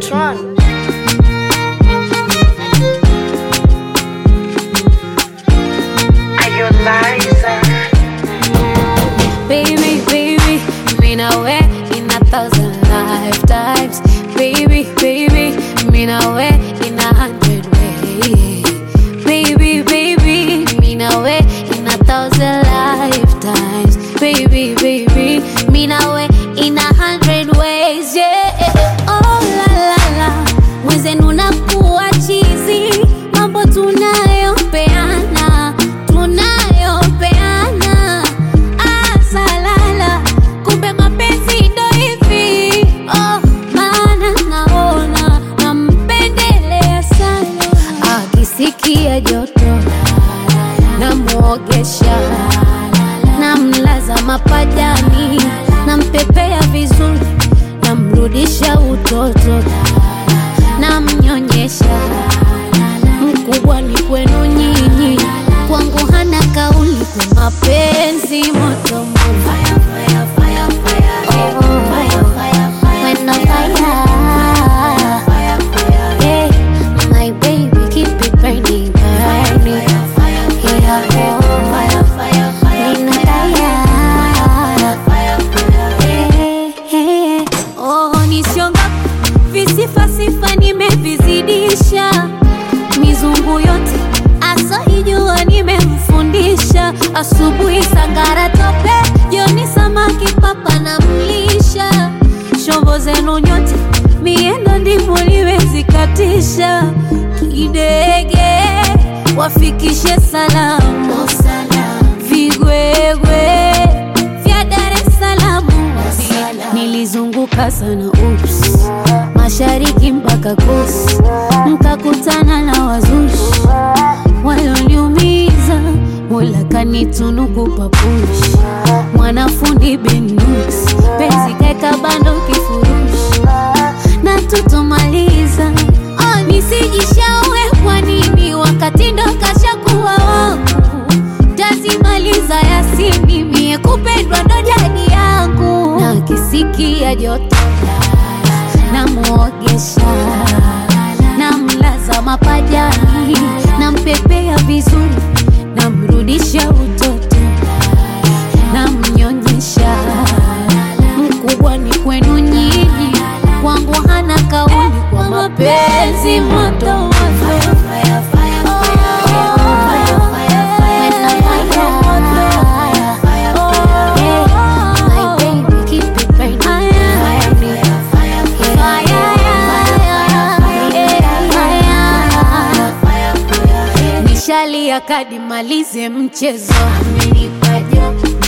Tron. Are you Liza? Baby, baby, mean away in a thousand lifetimes. Baby, baby, mean away in a hundred ways. Baby, baby, mean away in a thousand lifetimes. Baby, baby, mean away in a hundred ways. Yeah. Oh la la la, mwenzenu nakuwa chizi, mambo tunayopeana, tunayopeana asalala kumbe mapenzi ndo hivi oh, maana naona nampendelea sana akisikia joto namwogesha namlaza mapajani nampepea vizuri namrudisha utoto namnyonyesha mkubwa ni kwenu nyinyi kwangu hana kauli kwa mapenzi moto moto. Oh, when on fire. Yeah, my baby, keep it burning, burning. Yeah, oh, when on fire. Yeah, yeah. Oh, nisionga visifa sifa nimevizidisha mizungu yote asoijua nimemfundisha asubuhi sangara tope jioni samaki papa na mlisha shombo zenu nyote miendo ndivyo liwezikatisha kidege wafikishe salamu vigwegwe vya Dar es Salaam nilizunguka sana ups mashariki mpaka kusi mkakutana na wazushi walioniumiza mola kanitunuku papushi mwanafundi benus penzi kaeka bando kifurushi na tutomaliza oh, nisijishaue kwa nini wakati ndo kashakuwa wangu tazimaliza yasini mie kupendwa ndo jadi yangu na kisikia joto namwogesha namlaza mapajani nampepea vizuri namrudisha utoto namnyonyesha mkubwa ni kwenu nyinyi kwangu hana kauli kwa mapenzi moto moto Nishalia kadi malize mchezo, amenipa joto